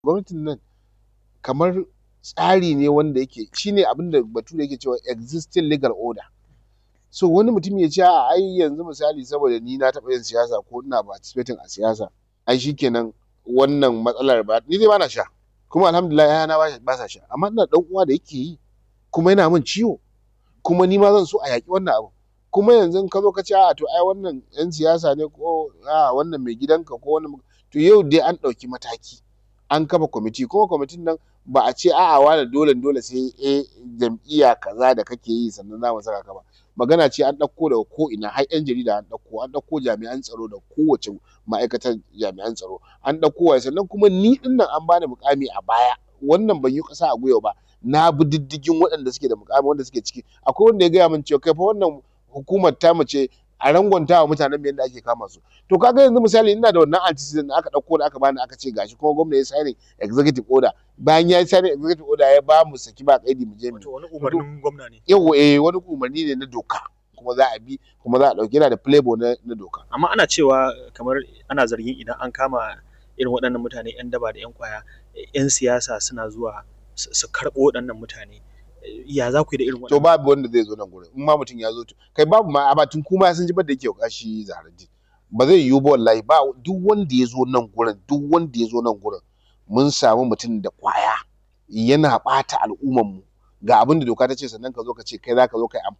gwamnatin nan kamar tsari ne wanda yake shine abin da bature yake cewa existing legal order so wani mutum ya ce a'a ai yanzu misali saboda ni na taɓa yin siyasa ko ina participating a siyasa ai shikenan wannan matsalar ba ni dai bana sha kuma alhamdulillah ƴaƴana ba sa sha amma ina da ɗan uwa da yake yi kuma yana min ciwo kuma ni ma zan so a yaƙi wannan abu kuma yanzu in ka zo ka ce a'a to ai wannan ƴan siyasa ne ko a'a wannan mai gidanka ko wannan to yau dai an ɗauki mataki an kafa kwamiti kuma kwamitin nan ba a ce a'a wane dole dole sai eh jam'iyya kaza da kake yi sannan za mu saka ka ba magana ce an ɗauko daga ko ina har ƴan jarida an ɗauko an ɗauko jami'an tsaro da kowace ma'aikatar jami'an tsaro an ɗauko waye sannan kuma ni ɗin nan an bani muƙami a baya wannan ban yi ƙasa a gwiwa ba na bi diddigin waɗanda suke da muƙami wanda suke ciki akwai wanda ya gaya min cewa kai fa wannan hukumar tamu ce a rangwanta wa mutanen yadda ake kama su to kaga yanzu misali ina da wannan antecedent da aka ɗauko da aka bani aka ce gashi kuma gwamna ya signing executive order bayan ya signing executive order ya ba mu saki ba kaidi mu je mu Wato wani umarnin gwamna ne. yawa eh wani umarni ne na doka kuma za a bi kuma za a ɗauki yana da playboy na, na doka Amma ana cewa kamar ana zargin idan an kama irin waɗannan mutane 'yan daba da 'yan kwaya 'yan siyasa suna zuwa su su karɓo waɗannan mutane ya za ku yi da irin to waɗannan babu wanda zai zo nan gurin in ma mutum ya zo to kai babu ma amma tun kuma sun ji da yake kashi zaharaddin ba zai yiwu ba wallahi ba duk wanda ya zo nan gurin duk wanda ya zo nan gurin mun samu mutum da kwaya yana ɓata al'umman mu ga abin da doka ta ce sannan ka zo ka ce kai za ka zo kai amfani